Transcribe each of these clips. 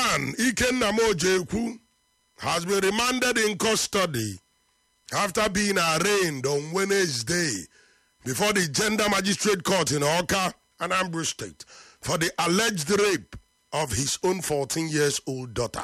man Ikenna Mojekwu has been remanded in custody after being arraigned on Wednesday before the Gender Magistrate Court in Oka, Anambra State, for the alleged rape of his own 14 years old daughter.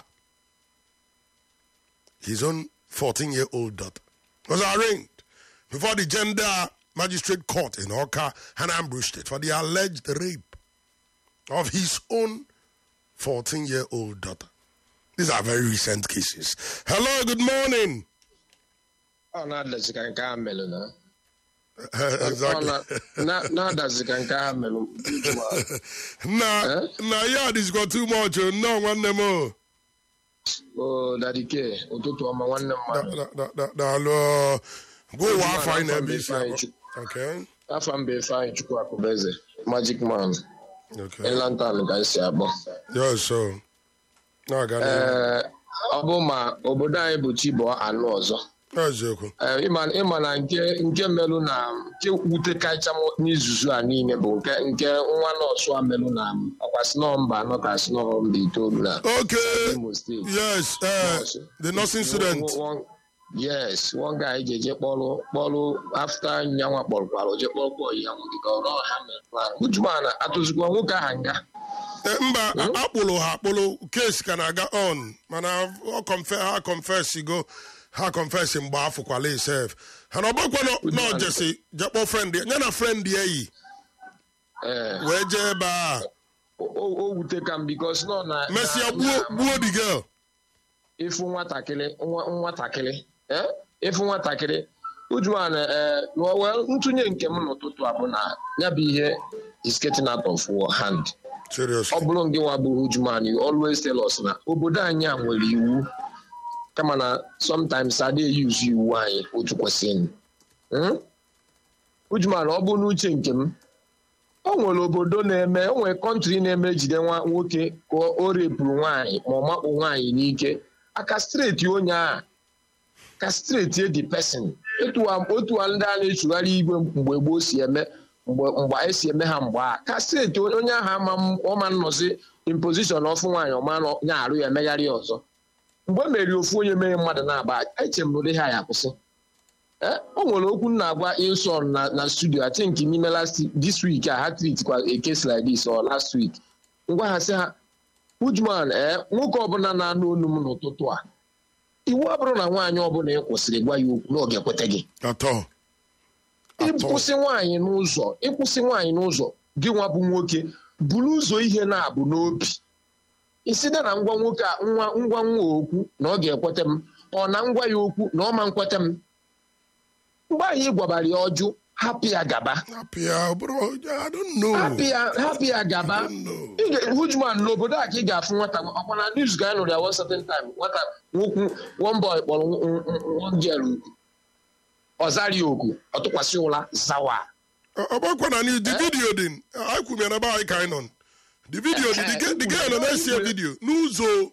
His own 14 year old daughter was arraigned before the Gender Magistrate Court in Oka, Anambra State, for the alleged rape of his own 14 year old daughter. These are very recent cases. Hello, good morning. ọ na-adazi ka nke a melụ na Uh, exactly. Ọ na- na-adazi ka nke a melụ ugbu a. na na ya dịzikwa too much o, nnọọ nwanne m o. o dadike ụtụtụ ọma nwanne mmadụ Da- da- da- daalụ o. gwa ụwa afọ anyị na-ebe isi akpọ. Okay. afọ mba ifeanyị chukwu akụbeze magic man Okay. elantan ka esi akpọ Yes, so. Na-aga n'ihu. ee ọ bụ ma obodo anyị bụ chibụọ anụ ọzọ Eziokwu. Ee, ịma ịma na nke nke melụ na nke wute kacha m n'izuzu a niile bụ nke nke nwa nọọsụ a melụ na ọkwa sinọ mba anọ ka sinọ mba itoolu na Okay. Imo steeti Yes, uh, the nursing student. One- one- yes one guy jeje kpọrụ kpọrụ afta nyanwa kpọrọkwara oje kpọrọkpọ ya nwoke ka ọrụ ọha mere ujumana atụzikwa nwoke aha nga Eh, mba akpụlụ ha akpụlụ kesi ka na-aga on mana ọ confe- ha confess go ha confess mgbe afọkwala isef ha na ọgbakwa na ojesi jekpọ friend ya ya na friend ya yi ee wee jee ebe a o- o o wute ka m bikos nọ na mesịa na- gbuo na- gbuo the girl ịfụ nwatakịrị nwa- nwatakịrị eh? ịfụ nwatakịrị ujumana ee well ntụnye nke m n'ụtụtụ a bụ na ya bụ ihe is getting out of our hand ọ seriously bụrụ nke nwa bụ Ujuman you always tell us na obodo anyị a nwere iwu kama na sometimes a dey use iwu anyị otu kwesịrị Hmm? Ujuman ọ bụ n'uche nke m o nwere obodo na-eme o nwere kọntrị na-eme ejide nwa nwoke ka o repụrụ nwaanyị ma ọ makpụ nwaanyị n'ike aka streti onye a ka streti edi pesin otu a ndị a na-echugharị igwe mgbe gboo si eme mgbe mgbe anyị si eme ha mgbe a ka steeti onye ahụ ama m- ọma nnọzi impozishọn ọfụ nwaanyị ọma nọ nya arụ ya emegharị ya ọzọ mgbe e meriri ofu onye mere mmadụ na-aba eche m ụdị ha ya kwụsị Eh, o nwere okwu m na-agwa ilson na na studio I think n'ime last this week a ha treat kwa a case like this or last week ngwa ha sị ha Ujuman ee nwoke ọbụla na-anụ olu m n'ụtụtụ a iwu abụrụ na nwaanyị ọbụla ị kwụsịrị gwa ya okwu na ọ ga-ekweta gị atọ atọ ịkwụsị nwaanyị n'ụzọ ịkwụsị nwaanyị n'ụzọ gị nwa bụ nwoke buru ụzọ ihe na-abụ n'obi iside na ngwa nwoke a nwa ngwa nwa okwu na ọ ga-ekweta m ọ na ngwa ya okwu na ọ ma nkweta m mgbe anyị gwabara ya ọjụ hapụ ya gaba hapụ ya bụrụ I don't know hapụ ya hapụ ya gaba I don't know. Ị ga- Hujman n'obodo a ka ị ga-afụ nwata ọkwa na news ka anyị nụrụ ya one certain time nwata nwokwu one boy kpọrọ nw- nw- nw- one girl okwu ọ zara ya oku ọ tụkwasị ụla zawa ọgbakwa na the video dị anyị kwumere ebe anyị ka anyị nọ the video dị the girl- the girl nọ na-esi video n'ụzọ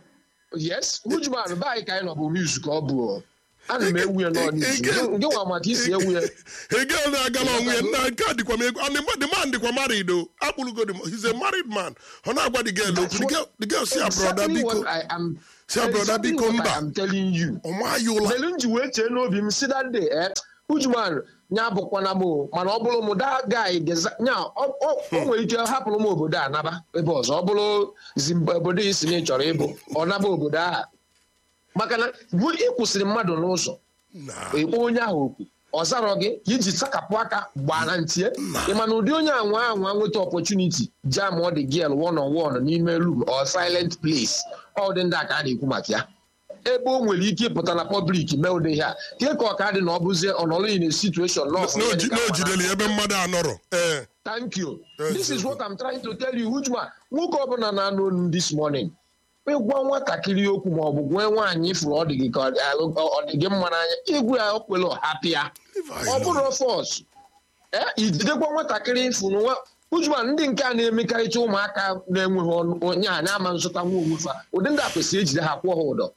yes Hujman be anyị ka anyị nọ bụ news ka ọ bụ o. ana m ewu ya nọ news Ike- Gị- gị nwa maka isi ewu ya Again, na-agala onwe ya nna nke a dịkwa m ego and the man- the man dịkwa married o akpụrụgo the man. he's a married man ọ na-agwa the girl okwu the girl the girl si ya broda Exactly biko what I am- Si ya, brother, exactly biko, what I mba. am telling you ọma ya ụla melu m ji wee chee n'obi m si that day eh Ujuman nya bụkwana m o, mana ọ bụrụ m da guy desi- nya ọ ọ- o nwere ike hapụrụ m obodo a naba ebe ọzọ ọ bụrụ Zimbabwe obodo isi na ị chọrọ ịbụ ọ naba obodo ahụ maka na bụ ịkwụsịrị mmadụ n'ụzọ na ịkpọ onye ahụ okwu ọ zarọ gị ka iji sakapụ aka gbaa na ntie ị ma na ụdị onye anwa anwa nweta opportunity jam ọ dị gel one on one n'ime room or silent place ọ dị ndị a ka a na-ekwu maka ya ebe o nwere ike ịpụta na public mee ụdị ihe a ka ka ọ ka dị na ọ bụzie ọnọrọ in a situation law for n'oji- medical n'ojideli ebe mmadụ anọrọ ee Thank you. Yes, This is sir. what I'm trying to tell you, Ujuma. Nwoke ọbụla na-anụ olu this morning. ịgwa nwatakịrị okwu ma ọ bụ gwee nwaanyị ifuru ọ dị gị ka ọ dị alụ- ọ dị gị mma n'anya igwe ya okwele ọhapụ ya ọ bụrụ fọs ee ijidekwa nwatakịrị ifuru nwa Ujuma ndị nke a na-emekarịcha ụmụaka na-enweghị ọnụ onye a na-ama nzụta nwa onwefa ụdị ndị a kwesịrị ejide ha kwụọ ha ụdọ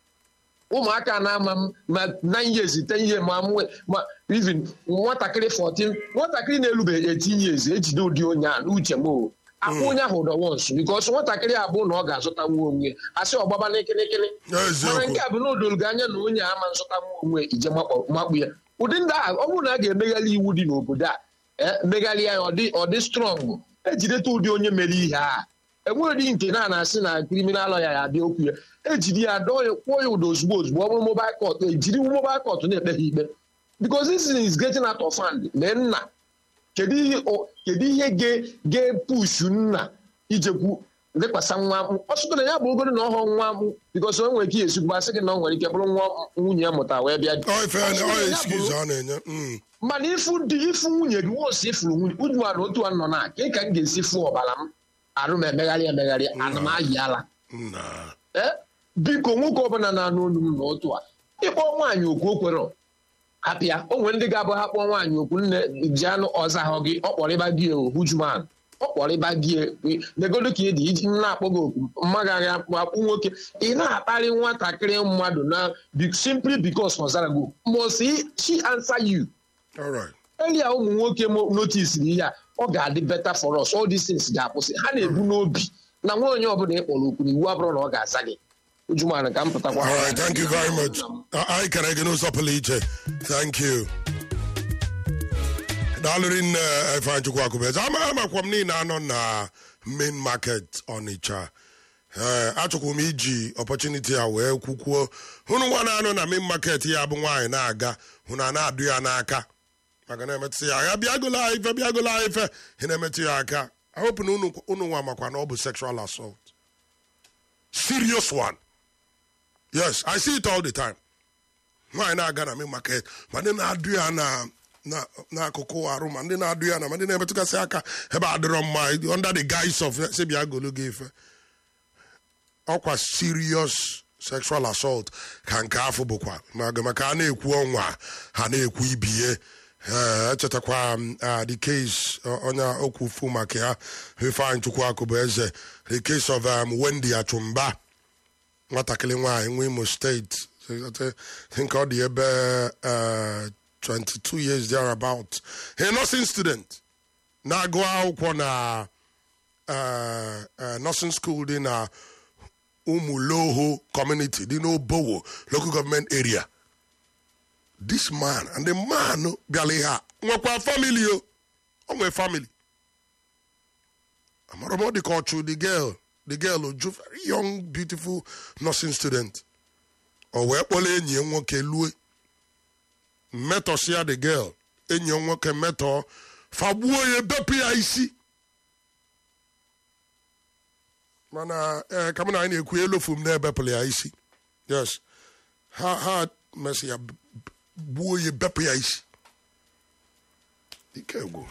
ụmụaka na-ama m ma nine years ten years ma mwe ma even nwatakịrị 14 nwatakịrị na-erubeghị 18 years ejide ụdị onye a n'uche m o akpụ onye ahụ ụdọ wons bikos nwatakịrị a bụ na ọ ga-azụtanwu onwe asị ọgbaba n'ekirikiri mana eziokwu nke a bụ na odolgo anya na onye ama nzụtanwu onwe ije makpọ- makpu ya ụdị ndị ahụ ọ bụrụ na a ga-emegharị iwu dị n'obodo a eh, megharịa ya ọ dị- ọ dị strọng ejideta ụdị onye mere ihe a enweghị nke na na-asị na kriminal lọya ya abịa okwu ya ejiri ya dọọ ya kwụọ ya ụdọ ozugbo ozugbo ọ bụrụ mobil kọt ejiri mobil kọt na-ekpe ha ikpe because this thing is getting out of hand lee nna kedu ihe o- kedu ihe ga- ga-epushu nna ijekwu lekwasa nwa m ọ sụtara ya bụ ogoro na ọhọ nwa m bikos o nwere ike esikwu asị gị na ọ nwere ike bụrụ nwa nwunye ya mụta wee bịa ọ ife Ọ sị na ọ ya excuse bụrụ- a na-enye mm. mana ifu dị ifu nwunye gị wosi ifuru nwunye ujuwa na otu a nọ na ka ka m ga-esi fụ ọbara m arụ m emegharị emegharị ana m ayị ala nna ee biko nwoke ọbụla na-anụ olu m na otu a ịkpọ nwaanyị okwu o kwere apịa o nwere ndị ga-abụ ha kpọọ nwaanyị okwu nne ji anụ ọzahọ gị ọkpọrịba gị ohujuman ọkpọrịba gị negodo ka ị dị iji na-akpọ gị okwu mmagaghị akpụ akpụ nwoke ị na-akparị nwatakịrị mmadụ na be- simply because ọ zara gị okwu. must he- she answer you all right elia ụmụ nwoke mo- notisiri ihe a ọ ga-adị better for us all these things ga-akwụsị ha na-ebu n'obi na nwa onye ọbụla ị kpọrọ okwu na iwu abụrụ na ọ ga-aza gị ujuman ka m pụtakwa all right thank you very much anyị kere gị n'ụzọ pụrụ iche thank you daalụrị nne ifeanyị chukwu akụbeze ama amakwa m niile anọ na main market ọnịcha ee achọkwụ m iji opportunity a wee kwukwuo hụrụ nwa na-anọ na main market ya bụ nwaanyị na-aga hụ na na-adụ ya n'aka maka na-emetụ ya ya bịagola ife bịagola ife ị na-emetụ ya aka I hope na unu unu nwa makwa na ọ bụ sexual assault serious one yes i see it all the time nwaanyị na-aga na main market ma ndị na-adụ ya na na- n'akụkụ arụ ma ndị na-adụ ya na ma ndị na-emetụgasị aka ebe adịrọ mma under the guise of si bịa golu gị ife ọkwa serious sexual assault ka nke afọ bụkwa maka maka a na-ekwu ọnwa ha na-ekwu ibie ee echetakwa m ah, the case ọ- onye okwu fu maka ya ifeanyị chukwu akụ bụ eze the case of um, wendy achụmba nwatakịrị nwaanyị nwa imo steeti I think ọ dị ebe uh, 22 years thereabout a nursing student na-agụ akwụkwọ na uh, uh, nursing school dị na umuloho community dị n'obowo local government area this man and the man bịara ihe a nwekwa family o o nwee family amara m ọ dị ka ọchụ the girl the girl oju very young beautiful nursing student o wee kpọrọ enyi ya nwoke lue metọsịa the girl enyi ya nwoke metọ fagbuo ya bepụ ya isi mana ee ka mụ na anyị na-ekwu elofu m na-ebepụrụ ya isi yes ha ha mesị ya b- b- gbuo ya bepụ ya isi ike gwụ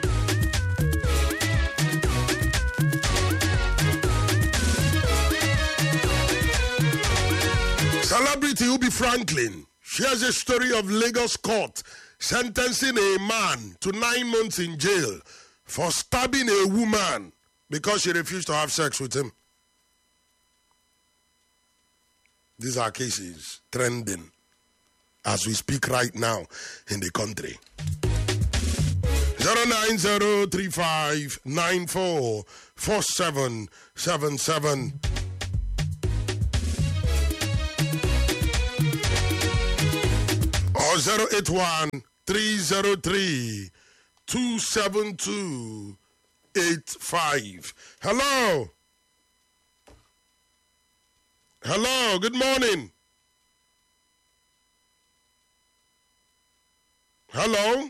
Celebrity Ubi Franklin shares a story of Lagos court sentencing a man to nine months in jail for stabbing a woman because she refused to have sex with him. These are cases trending as we speak right now in the country. 09035944777. or 081 303 272 85. Hello. Hello, good morning. Hello.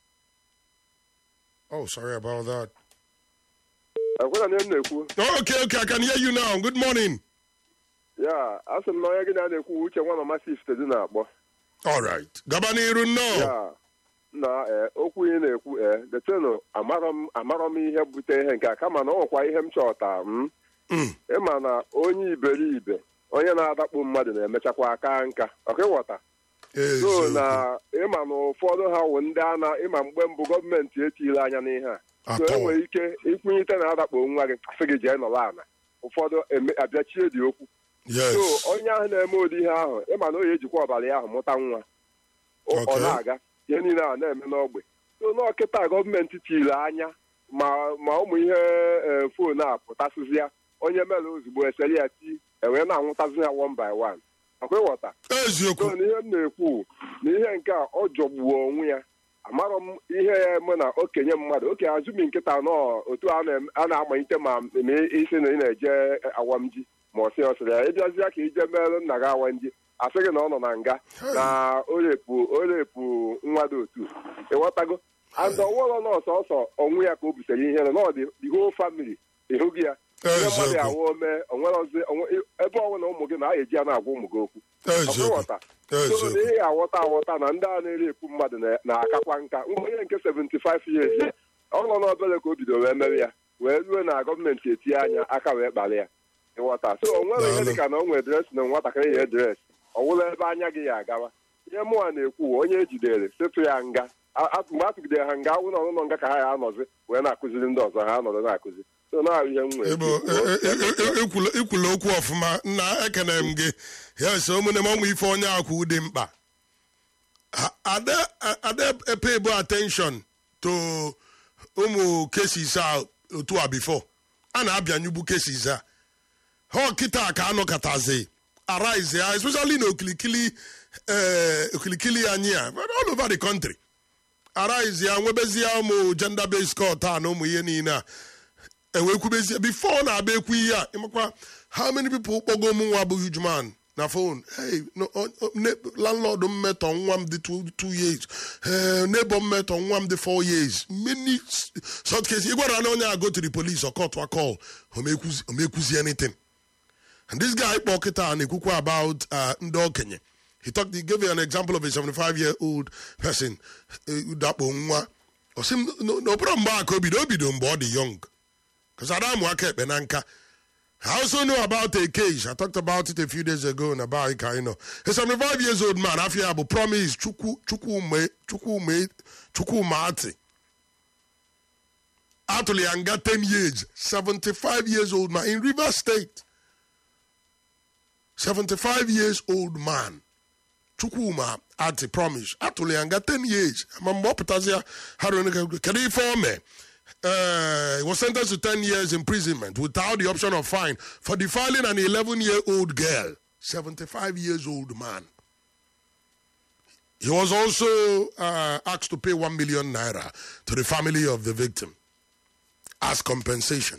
Oh, sorry about that. akwụna na m na-ekwu Oh, okay, okay, I can hear you now. Good morning. ya asị m na onye gị na na-ekwu uche nwa mama sist dị na-akpọ All right. Gabaniru, no. ya na ee, okwu ị na-ekwu ee detenu amarọ m amarọ m ihe bute ihe nke a kama na ọ nwekwa ihe m chọta m Mm. ịma na onye iberibe onye na-adakpu mmadụ na-emechakwa aka nka ọka ịghọta so Eziokwu. na ịma na ụfọdụ ha wụ ndị a na ịma mgbe mbụ gọọmenti etile anya n'ihe a so Atọ. enwere ike ịkwụnyite na adakpo nwa gị sị gị jee nọrọ ala ụfọdụ eme- abịachie dị okwu Yes. so onye ahụ na-eme ụdị ihe ahụ ịma na o ya ejikwa ọbara ya ahụ mụta nwa ọ ọ Okay. na-aga ihe niile a na-eme n'ogbe so n'ọkịta gọọmenti tiri anya ma ma ụmụ ihe ee, fon a pụtasịzi ya onye mere ozugbo esere ya ti ewee na-anwụtazi ya one by one ọkwa ịghọta eziokwu so n'ihe m na-ekwu na ihe nke a ọ jọgbuo onwe ya amarọ m ihe ya eme na okenye mmadụ okenye azụmi nkịta nọ otu a na- a na-amalite ma ma isi na ị na-eje awam ji ma ọ sị ọ sịrị ya ịbịazịa ka ije merụ nna gị awam ji asị gị na ọ nọ na nga na orepu orepu nwa dị otu ịghọtago and ọwụrọ nọọsụ ọsọ onwe ya ka o butere ihe na ọ dị the whole family ịhụghị ya ihe mmadụ ya eziokwu wụ ome onwerozi onwe- ebe ọnwụ na ụmụ gị na a eji ya na-agwa ụmụ gị okwu eziokwu ọghọta so na eziokwu ihe aghọta aghọta na ndị a na-erepụ mmadụ na- na-akakwa nka nwa onye nke 75 years ya ọ nọ n'obere ka o bidoro wee mere ya wee ruo na gọọmenti etinye anya aka wee kpara ya ịghọta so o nwere ihe Daalụ. dịka na o nwere dres na nwatakịrị ya edres ọ wụla ebe anya gị ya agawa ihe mụnwa na-ekwu onye ejidere setụ ya nga A- a- mgbe a tụgidere ha nga awụ na ọnụnọ nga ka ha ya anọzi wee na-akụziri ndị ọzọ ha anọdụ na-akụzi so na ihe m nwere Igbo, e- e- e- e- ikwulu ikwulu okwu ọfụma nna ekene m gị yes ụmụnne m ọnwụ ife onye akwụ dị mkpa Ha- ada ada pay bụ attention to ụmụ cases a otu a before a na-abịanyụbu cases a ha kịta ka anọkọtazi arise ya especially na okilikili eh, okilikili anyị a but all over the country arise ya nwebezie ụmụ gender based court a na ụmụ ihe niile a ewekwubezie before na-abịa ekwu ihe a ịmakwa how many people kpọgo m nwa bụ huge man na phone hey no, o- o- ne- landlord m metọ nwa m dị two, two years eh, neighbor m metọ nwa m dị four years many s- such cases ị gwara na onye a go to the police or court wa call omekwuzi omekwuzi anything and this guy kpọ kịta na-ekwukwa about uh, ndị okenye he talked he gave an example of a 75 year old person eh, dakpo nwa ọ sị m n'okpuru mgbe a ka o bido o bido mgbe ọ dị young because Adam aka ekpe na nka I also know about a case. I talked about it a few days ago in about Ikaino. A 75 years old man, after Abu promised Chuku Chukwume Chukwume Chukwumati. Actually, and got 10 years. 75 years old man in River State. 75 years old man. Chukwuma Ati promise. Actually, and got 10 years. I'm more potazia. How do you can you inform me? Uh, he was sentenced to 10 years imprisonment without the option of fine for defiling an 11 year old girl, 75 years old man. He was also uh, asked to pay 1 million naira to the family of the victim as compensation.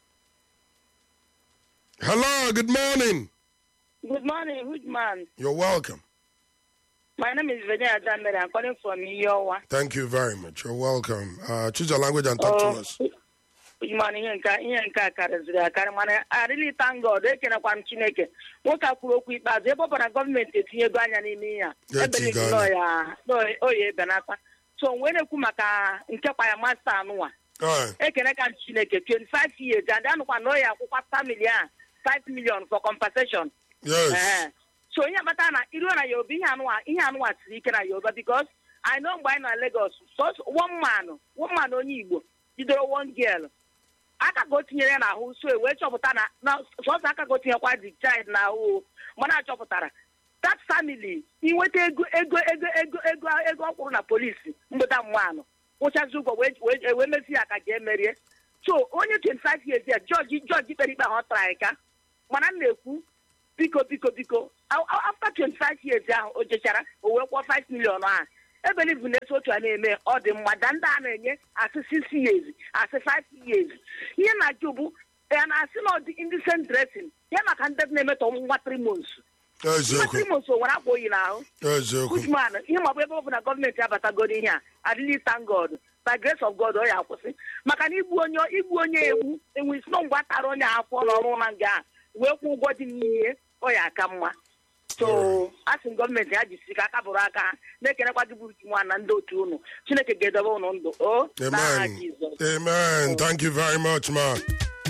Hello, good morning. Good morning, good man. You're welcome. My name is Virginia Damere. I'm calling from Iowa. Thank you very much. You're welcome. Uh, choose your language and talk to us. Good morning, ihe nke ihe nke a karịziri akarị mana I really thank God ekenekwa m Chineke nwoke a kwuru okwu ikpeazụ ebe ọ bụ na gọọmenti etinyego anya n'ime ihe a Ya ebeligi etigo anya. oya ebenata so wee na-ekwu maka nke kwa ya masta anụnwa All right. ekene ka m Chineke 25 years and anụkwa na oya akwụkwa family a 5 million for compensation Yes. Ee. so ihe akpata na iruo na yoruba ihe anụwa ihe anụwa siri ike na yoruba because i know mgbe anyị na lagos so one man one man onye igbo jidere one girl aka ka o tinyere ya n'ahụ so e wee chọpụta na na sọsọ aka ka o tinyekwa the child n'ahụ mana achọpụtara that family inweta ego ego ego ego ego ego ọ kwụrụ na polisi mgbeda mmanụ kwụchazi ụgwọ wee wee wee mezi ya ka jee merie so onye 25 years ya jọji jọji kpere ikpe ahụ ọ tara ka mana m na-ekwu biko biko biko a- a- after 25 years ahụ o jechara o wee kwụọ 5 million ahụ ebelivu na-eso otu a na-eme ọ dị mma da ndị a na-enye asị 6 years asị 5 years ihe na-ajụ bụ ya na-asị na ọ dị indecent dressing ya maka ndị na-emetọ nwa 3 months nwa Eziokwu. 3 months o nwere akwa oyi n'ahụ Eziokwu. Usman, ihe ma ọ bụ ebe ọ bụ na gọọmenti abatagodo ihe a adịghị thank God by grace of God ọ ya akwụsị maka na igbu onye igbu onye egbu enwe isi na mgbe a tara onye afọ n'ọrụ na nga a wee kwụ ụgwọ dị n'ihe ọ ya aka mma so a sị m gọọmenti ha jisi ka aka bụrụ aka ha na-ekenekwa gị bụ nwa na ndị otu unu chineke ga-edobe unu ndụ o n'aha Amen. Jizọs Amen. Thank you very much, man.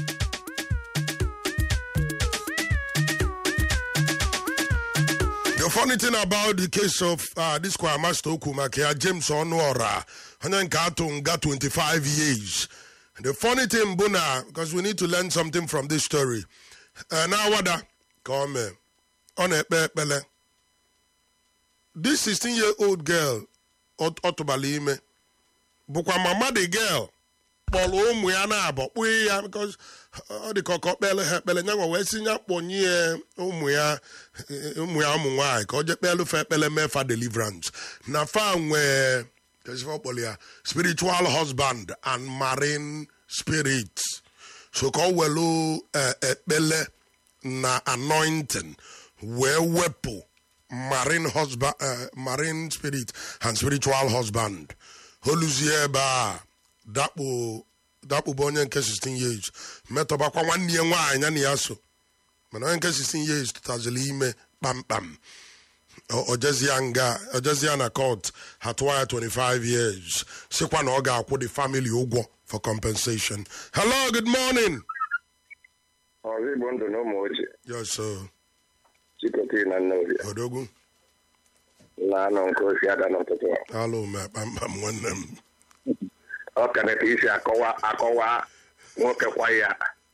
The funny thing about the case of uh, this choir master Okumakia, James Onuora, and then Katunga 25 years. The funny thing, Buna, because we need to learn something from this story. Uh, now, what come on a pele. This 16 year old girl, Ot- Otobalime, bụkwa mama the girl kpọrọ ụmụ ya na-abọ kpụghị ya because ọ dị ka ọkọ kpele ha ekpele nyanwa wee si ya kpọnye ya ụmụ ya eh, ụmụ ya ụmụ nwaanyị ka ọ jee kpelu fa ekpele mee fa deliverance na fa nwee kesifa kpọrọ ya spiritual husband and marine spirit so ka ọ welu eh, ekpele na anointing wee wepụ marine husband uh, marine spirit and spiritual husband holuzie ebe a dakpo dakpụba onye nke 16 years metọbakwa nwanne ya nwaanyị ya na ya so mana onye nke 16 years tụtaziri ime kpamkpam O- ojezia nga ojezia na court ha tụwa ya 25 years sikwa na ọ ga-akwụ the family ụgwọ for compensation hello good morning ọzọ igbo ndụ na ụmụ ochie yes sir chikọtiri na nnobi odogwu na-anọ nke osi ada n'ụtụtụ a. alụ me kpamkpam nwanne m ọ ka dị ka isi akọwa akọwa nwoke kwa ya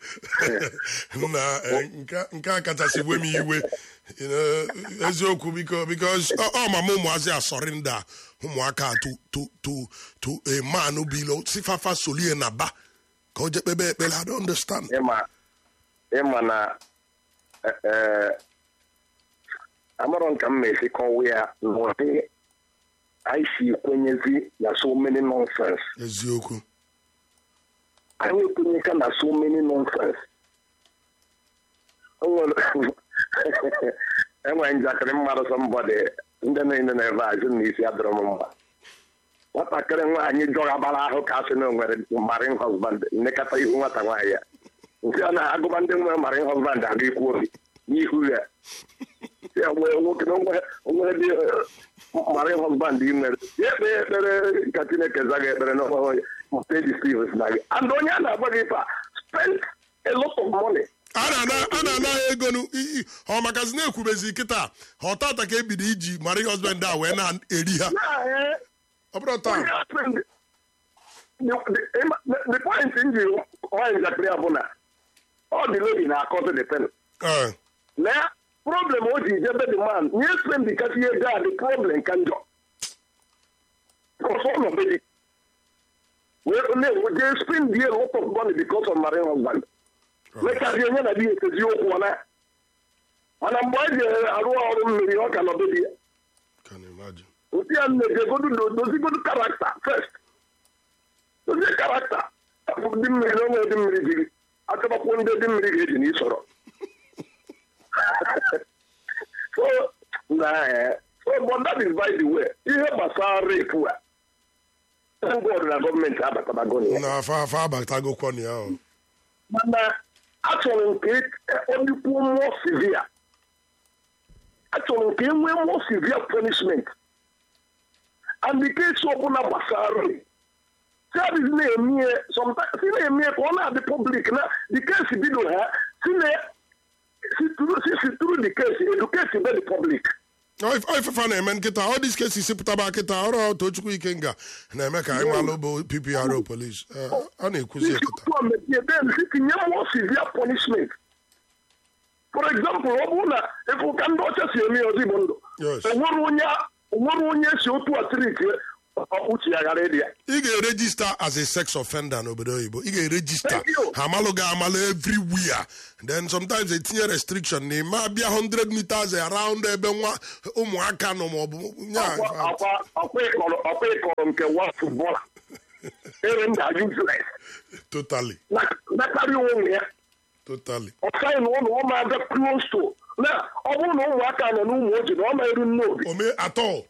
na eh, nke- nke a kachasị we m iwe you know, eziokwu biko because ọ ọ mama ụmụazị asọrị ndị a ụmụaka a to to to to a man bilo sifafa solie na ba ka o je kpebe ekpere i don't understand ịma ịma na eh, eh, amarọ nka m na-esi kọwa ya n'ụdị anyị si kwenyezi na so many nonsense eziokwu anyị ekwenyeka na so many nonsense O nwere- enwere njakịrị mmadụ sọmbọdị ndị niile na-ebe azụ na isi adịrọ m mma nwatakịrị nwaanyị jọghabara ahụ ka asị na o nwere marin husband nnekọta ihu nwata nwaanyị ya nke a na-agụba ndị nwere marin husband aga ikwu obi n'ihu ya ya nwee nwoke na onwe- onwere dị marin husband ị nwere ya ekpe ya ekpere ka chineke zaga ekpere n'ọnwa steji stevens na gị and onye a na-agba gị ife a spend a lot of money a na-ana- a na-ana ya ego nu i- i- ọ makazi na-ekwubezi kịta ha ọtata ka ebido iji mara husband a wee na-eri ha Yeah, ọ bụrụ taa onye spend the, the, the point nji nwanyị njakịrị ya bụ na ọ dị lady na-akọzi the pen Eh, na problem o ji jebe the man nye spend kasị ihe gaa the problem ka njọ ọsọ nọ be dị wee na-enwe jee spend a lot of money because of marine husband mekazi onye na di ekezi okwu ọ na mana mgbe ọ ji arụ ọrụ mmiri ọ ka nọ be di ya can imagine. otu ya na-ejegodu dozigodu karakta first dozie karakta dị mmiri na onwe dị mmiri jiri achọbakwuo ndị dị mmiri ga-eji na isoro so na eh, so but that is by the way ihe gbasara rape a thank God na gọọmenti abatabago na ya na afa afa abatagokwa na ya o. mana achọrọ m ka ọ dịkwuo mmụọ severe achọrọ m ka e nwee mmụọ severe punishment and the case ọbụla gbasara service na-emie sometimes si na-emie ka ọ na-adị public na the case bido ha si na si through si si through the case educate the public Ọ if- ọ ifefa na-eme nkịta ọ dis kesi sipụtaba kịta ọrụ tochukwu ikenga na-eme ka anyị malụ bụ ppro polis Eh, ọ na-ekwuzi ya kịta Tutu mepie then si tinye mmụọ severe punishment for example ọ bụrụ na efu ka ndị ọcha si eme ya ozigbo ndụ Yes. enwere onye enwere onye si otu a triti uche ya ghara ịdị ya ị ga-erejista as a sex offender n'obodo oyibo ị ga-erejista Thank you. ha amalụ gị amalụ everywhere then sometimes etinye restriction na ime abịa 100 meters around ebe nwa ụmụaka nọ maọbụ nya Akwa- akwa ọkwa ịkọrọ ọkwa ịkọrọ nke wa futbọla ere nda useless totally na karịa onwe ya totally ọsaghị na ụlọ ọma abịa close to na ọ bụrụ na ụmụaka nọ n'ụmụ ojii na ọ na-eru nne obi ome atọ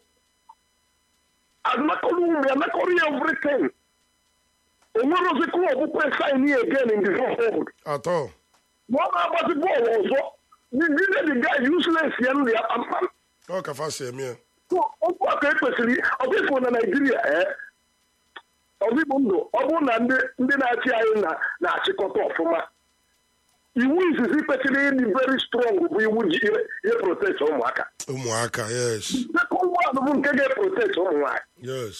anakọrọ ụmụ ya nakọrọ ya everything onwere ozi klọb kwe sign ya again in the world atọ ma ọ na-agbazi bọọlụ ọzọ dide the guy useless ya nri ya kpamkpam ọ ka fa si eme ya So, okwu a ka ekwesịrị ọbịfụ na naijiria ee ọzigbo ndụ ọ bụrụ na ndị ndị na-achị anyị na na-achịkọta ọfụma iwu izizi kwesịrị ịdị very strong bụ iwu ji ihe ihe protect ụmụaka ụmụaka yes second one bụ nke ga-eprotect ụmụ nwaanyị yes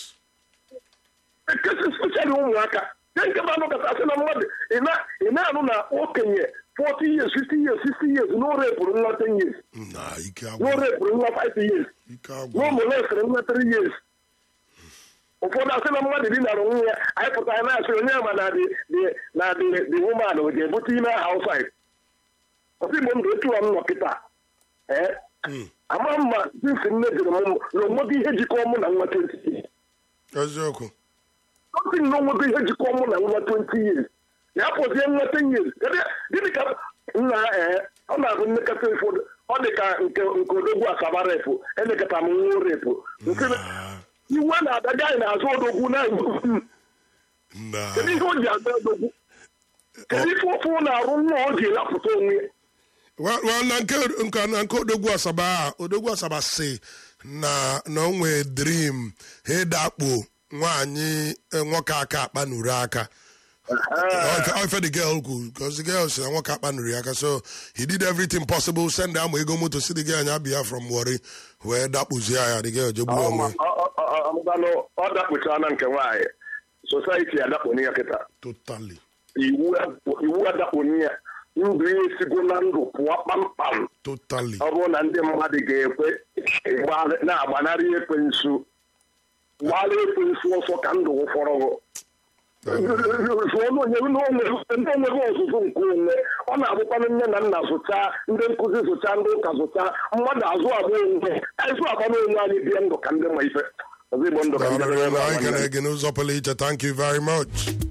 ekesi speshali ụmụaka nke nke bụ anụkọta asị na mmadụ ị na- ị na-anụ na okenye 40 years 50 years 60 years na o repụrụ nwa 10 years na ike na o agwụ repụrụ nwa 5 years ike na agwụ o molesịrị nwa 3 years ụfọdụ asị na mmadụ dinara nwunye ya anyị pụtara na-asị onye ma na dị dị- na dị dị woman o ga-ebute ime housewife ọsị igbo ndụ etu m nọ kịta ee ama mma sinsi nne jụrụ m na onwego ihe jikọọ mụ na nwa 20 years eziokwu something na onwego ihe jikọọ mụ na nwa 20 years ya pụzie nwa 10 years Kedu- gịnị ka nna ee ọ na-abụ nnekọta ụfọdụ ọ dị ka nke nke odogwu asaba repụ elekọta m nwa repụ nke Ah, iwe na-adaga anyị na-azụ odogwu na na kedu ihe o ji azụ odogwu kedu ife ofe ọ na-arụ nwa o ji lapụta onwe ya Well, well, na nke nke na nke odogwu asaba a odogwu asaba si na na o nwee dream ha dakpo nwaanyị eh, nwoke aka akpanuru aka Ọ ife the girl kwuru because the girl si na nwoke akpanuru ya aka so he did everything possible send ama ego moto si the girl nya bịa from Warri wee dakpuzie ya the girl jegbuo onwe ọmụbanụ ọ dakpuchara na nke nwaanyị sosaiti adakponi ya kịta totally iwu iwu adakponi ya ndụ ya esigo na ndụ pụọ kpamkpam totally ọ bụrụ na ndị mmadụ ga-ekwe gba- na-agbanarị ekwensu gbara ekwensu ọsọ ka ndụ fọrọ zụọ n'onye ndị onweghị ọzụzụ nke onwe ọ na-abụkwanụ nne na nna zụcha ndị nkụzi zụcha ndị ụka zụcha mmadụ azụ agba onwe azụ agba n'onwe anyị bie ndụ ka ndị ma ife ọzọ igbo ndụ ka ndị Honorable, I can again, Uzopoli, thank you very much.